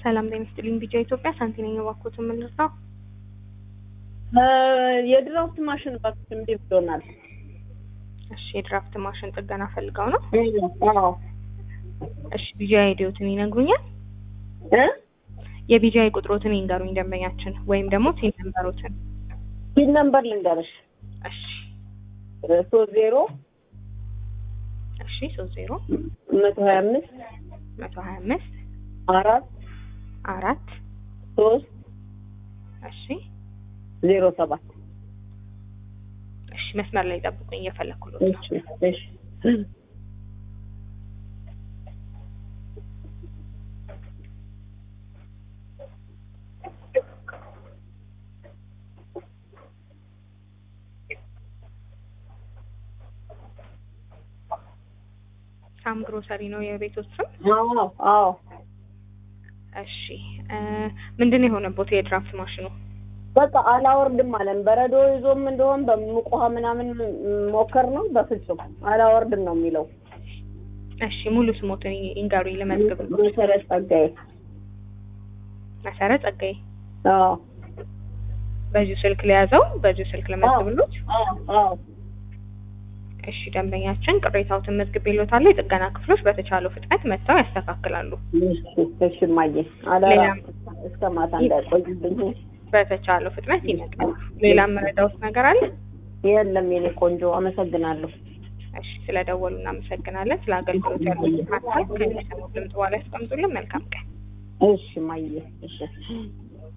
ሰላም ጤና ይስጥልኝ። ቢጫ ኢትዮጵያ ሳንቲ ነኝ። እባክዎትን ምን ልርዳው? የድራፍት ማሽን እባክሽ እምቢ ብሎናል። እሺ የድራፍት ማሽን ጥገና ፈልገው ነው? አዎ እሺ ቢጃ አይዲዎትን ይነግሩኛል? እ የቢጃይ ቁጥሮትን ይንገሩኝ ደንበኛችን፣ ወይም ደግሞ ቲን ነምበሮትን። ፒን ነምበር ልንገርሽ እሺ ሶስት ዜሮ እሺ ሶስት ዜሮ መቶ ሀያ አምስት መቶ ሀያ አምስት አራት አራት ሶስት እሺ ዜሮ ሰባት እሺ መስመር ላይ ጠብቁኝ፣ እየፈለኩሎት ነው። እሺ እሺ ሳም ግሮሰሪ ነው የቤቶት ስም? አዎ አዎ እሺ እ ምንድን ነው የሆነቦት የድራፍት ማሽኑ? በቃ አላወርድም አለን። በረዶ ይዞም እንደሆን በሙቅ ውሃ ምናምን ሞከር ነው፣ በፍጹም አላወርድም ነው የሚለው። እሺ ሙሉ ስሞትን ይንገሩኝ ልመዝግብሎት። መሰረት ጸጋዬ። መሰረት ጸጋዬ። አዎ በዚሁ ስልክ ለያዘው በዚሁ ስልክ ለመዝግብሎት። አዎ አዎ እሺ ደንበኛችን ቅሬታዎትን መዝግቤልዎታለሁ። የጥገና ክፍሎች በተቻለው ፍጥነት መጥተው ያስተካክላሉ። እሺ እሺ እማዬ አደራ ሌላም- እስከ ማታ እንዳይቆይብኝ። በተቻለው ፍጥነት ይመጣሉ። ሌላም መረዳዎት ነገር አለ? የለም የኔ ቆንጆ አመሰግናለሁ። እሺ ስለደወሉ እናመሰግናለን። ስለ አገልግሎት ያሉት ሀሳብ ከሚሰሙት ድምጽ በኋላ ያስቀምጡልን። መልካም ቀን። እሺ እማዬ እሺ